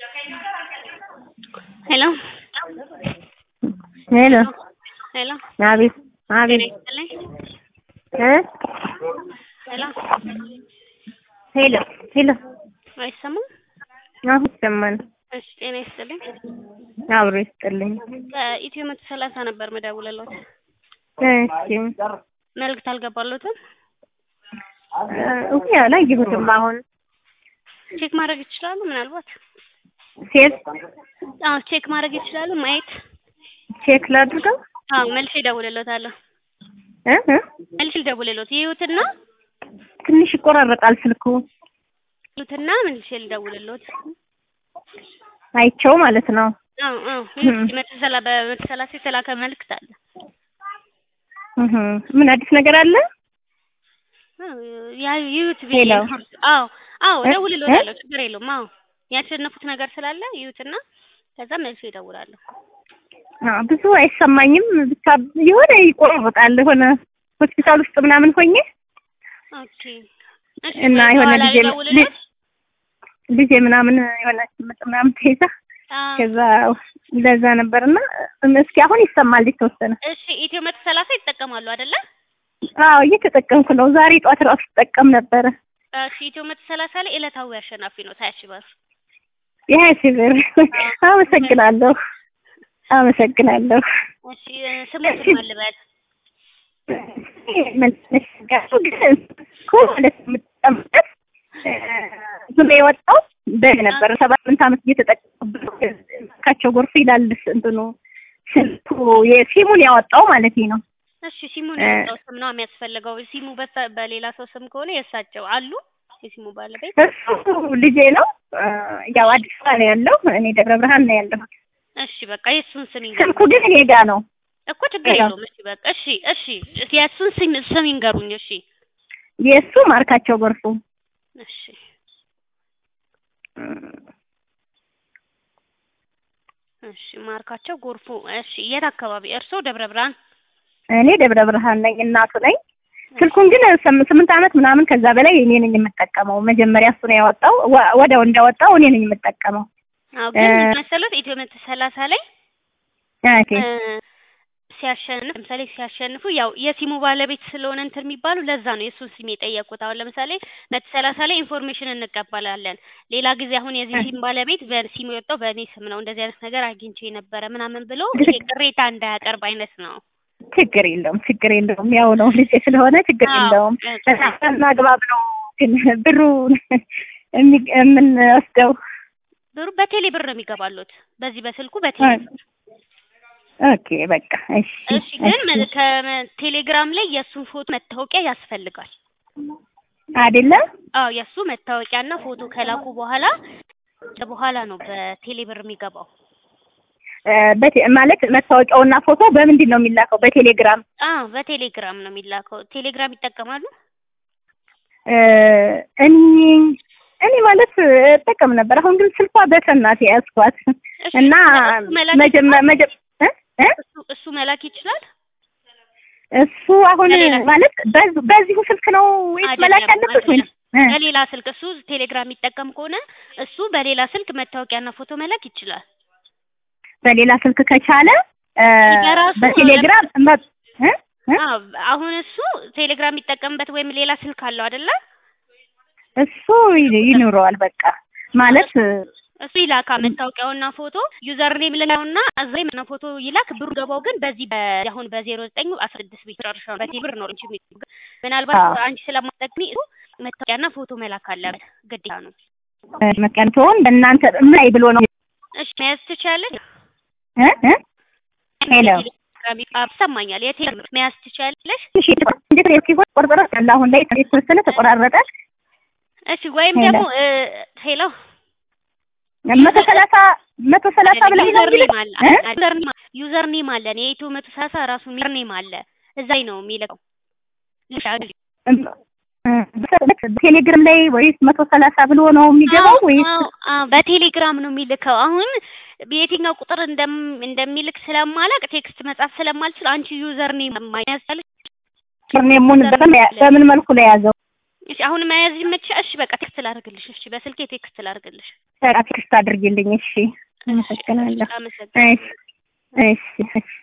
ሄሎ ሄሎ ሄሎ አቤት ጤና አቤት ይስጥልኝ። እ ሄሎ ሄሎ ሄሎ አይሰማም? አሁን ይሰማል። እሺ ጤና ይስጥልኝ። አብሮ ይስጥልኝ። ከኢትዮ መቶ ሰላሳ ነበር መደውልሎት። እሺ መልዕክት አልገባሎትም? እኔ አላየሁትም። አሁን ቼክ ማድረግ ይችላሉ? ምናልባት ሴት አዎ ቼክ ማድረግ ይችላሉ። ማየት ቼክ ላድርገው አዎ መልሼ እደውልሎታለሁ። እ እ መልሼ ልደውልሎት ይዩትና ትንሽ ይቆራረጣል ስልኩ ይዩትና መልሼ ልደውልሎት። አይቼው ማለት ነው። አዎ አዎ ይዩት መቶ ሰላ በመቶ ሰላሳ የተላከ መልዕክት አለ። እህ ምን አዲስ ነገር አለ? አዎ ያ ይዩት ብዬ ሄሎ። ነው። አዎ አዎ እ? እደውልሎታለሁ። ችግር የለውም። አዎ ያሸነፉት ነገር ስላለ ይዩትና ከዛ መልሼ እደውላለሁ። አዎ ብዙ አይሰማኝም። ብቻ የሆነ ይቆራረጣል። የሆነ ሆስፒታል ውስጥ ምናምን ሆኜ ኦኬ እሺ እና የሆነ በኋላ ልጄ ልደውልሎት? ልጄ ምናምን የሆነ ምጥ ምናምን ተይዛ አዎ ከዛ ለዛ ነበርና እስኪ አሁን ይሰማል የተወሰነ። እሺ ኢትዮ መቶ ሰላሳ ይጠቀማሉ አይደለ? አዎ እየተጠቀምኩ ነው። ዛሬ ጧት ራሱ ትጠቀም ነበረ። እሺ ኢትዮ መቶ ሰላሳ ላይ ዕለታዊ አሸናፊ ነው ታያሽ ባር የሀያ ሺህ ብር አመሰግናለሁ፣ አመሰግናለሁ። እሺ ስሙትን ማልበል መለስጋሱ ግን እኮ ማለት የምትጠቀምበት ዝም የወጣው በግ ነበር። ሰባት ስምንት ዓመት እየተጠቀሙበት ካቸው ጎርፍ ይላል እንትኑ ስልኩ የሲሙን ያወጣው ማለት ነው። እሺ ሲሙን እ- ያወጣው ስም ነው የሚያስፈልገው። ሲሙ በተ- በሌላ ሰው ስም ከሆነ የእሳቸው አሉ የሲሙ ባለቤት። እሱ ልጄ ነው። ያው አዲስ አበባ ነው ያለው፣ እኔ ደብረ ብርሃን ነው ያለሁት። እሺ በቃ የእሱን ስም ይንገሩኝ ስልኩ ግን እኔ ጋ ነው። እኮ ችግር ሄሎ። የለውም። እሺ በቃ እሺ እሺ የእሱን ስም ስም ይንገሩኝ። እሺ የእሱ ማርካቸው ጎርፉ እሺ እሺ ማርካቸው ጎርፉ። እሺ የት አካባቢ? እርስዎ ደብረ ብርሃን? እኔ ደብረ ብርሃን ነኝ፣ እናቱ ነኝ። ስልኩን ግን ስም- ስምንት ዓመት ምናምን ከዛ በላይ እኔ ነኝ የምጠቀመው። መጀመሪያ እሱ ነው ያወጣው፣ ወ- ወዲያው እንዳወጣው እኔ ነኝ የምጠቀመው። አዎ ግን እ- ምን መሰሎት ኢትዮ መቶ ሰላሳ ላይ ኦኬ እ፣ ሲያሸንፍ ለምሳሌ ሲያሸንፉ ያው የሲሙ ባለቤት ስለሆነ እንትን የሚባሉ ለዛ ነው የእሱን ስም የጠየቁት። አሁን ለምሳሌ መቶ ሰላሳ ላይ ኢንፎርሜሽን እንቀበላለን። ሌላ ጊዜ አሁን የዚህ ሲም ባለቤት በሲሙ የወጣው በእኔ ስም ነው እንደዚህ አይነት ነገር አግኝቼ ነበረ ምናምን ብሎ ይሄ ቅሬታ እንዳያቀርብ አይነት ነው። ችግር የለውም፣ ችግር የለውም። ያው ነው ልጄ ስለሆነ ችግር አዎ፣ የለውም። እ- በጣም አግባብ ነው ግን ብሩ የሚ- የምንወስደው ብሩ በቴሌ ብር ነው የሚገባሉት በዚህ በስልኩ በቴሌ ብር። ኦኬ በቃ እሺ እሺ ግን መ- ከቴሌግራም ላይ የእሱን ፎቶ መታወቂያ ያስፈልጋል። አይደለም አዎ የእሱ መታወቂያና ፎቶ ከላኩ በኋላ በኋላ ነው በቴሌ ብር የሚገባው። እ፣ በቴ- ማለት መታወቂያውና ፎቶ በምንድን ነው የሚላከው? በቴሌግራም አዎ በቴሌግራም ነው የሚላከው። ቴሌግራም ይጠቀማሉ? እ፣ እኔ እኔ ማለት እጠቀም ነበር። አሁን ግን ስልኳ በሰናት ያዝኳት እሺ እና እሱ መላክ መጀመ መጀ እ? እ? እሱ እሱ መላክ ይችላል? እሱ አሁን በሌላ- ማለት በዚ- በዚሁ ስልክ ነው ወይስ አይደለም፣ መላክ ያለበት ወይ? አይደለም። በሌላ ስልክ እሱ ቴሌግራም የሚጠቀም ከሆነ እሱ በሌላ ስልክ መታወቂያና ፎቶ መላክ ይችላል። በሌላ ስልክ ከቻለ እ፣ በራሱ በቴሌግራም መ- እ? እ? አዎ አሁን እሱ ቴሌግራም የሚጠቀምበት ወይም ሌላ ስልክ አለው አይደለ? እሱ ይ- ይኑረዋል በቃ ማለት እሱ ይላካ መታወቂያውና ፎቶ ዩዘር ኔም ልናውና እዛ ላይ ፎቶ ይላክ። ብሩ ገባው ግን በዚህ በ አሁን በዜሮ ዘጠኝ አስራ ስድስት ቤት ጨርሻው በቴሌ ብር ነው እንጂ የሚገባው። ምናልባት አዎ። አንቺ ስለማትጠቅሚ እሱ መታወቂያና ፎቶ መላክ አለበት ግዴታ ነው። መቀንቶን በእናንተ ምን ላይ ብሎ ነው እሺ መያዝ ትችያለሽ? እ? እ? ሄሎ የቴሌግራም አፕ ይሰማኛል። የቴሌግራም መያዝ ትችያለሽ? እሺ እንዴት ነው ሲሆን ቆርቆሮ ያለ አሁን ላይ የተወሰነ ተቆራረጠ። እሺ ወይም ሄሎ። ደግሞ እ፣ ሄሎ መቶ ሰላሳ መቶ ሰላሳ ብለህ ነው ዩዘር እንግዲህ ኔም አለ እ? ዩዘር ኔም ዩዘር ኔም አለ የኢትዮ መቶ ሰላሳ ራሱ ዩዘር ኔም አለ እዛ ላይ ነው የሚልከው። ቴሌግራም ላይ ወይስ መቶ ሰላሳ ብሎ ነው የሚገባው ወይስ አዎ፣ አዎ፣ በቴሌግራም ነው የሚልከው። አሁን በየትኛው ቁጥር እንደም እንደሚልክ ስለማላቅ ቴክስት መጻፍ ስለማልችል አንቺ ዩዘር ኔም ማያስፈልግ ኔሙን በምን በምን መልኩ ላይ ያዘው? እሺ አሁን መያዝ ይመችሻል? እሺ በቃ ቴክስት ላድርግልሽ። እሺ በስልኬ ቴክስት ላድርግልሽ። ቴክስት አድርጊልኝ። እሺ አመሰግናለሁ። አመሰግናለሁ። እሺ እሺ እሺ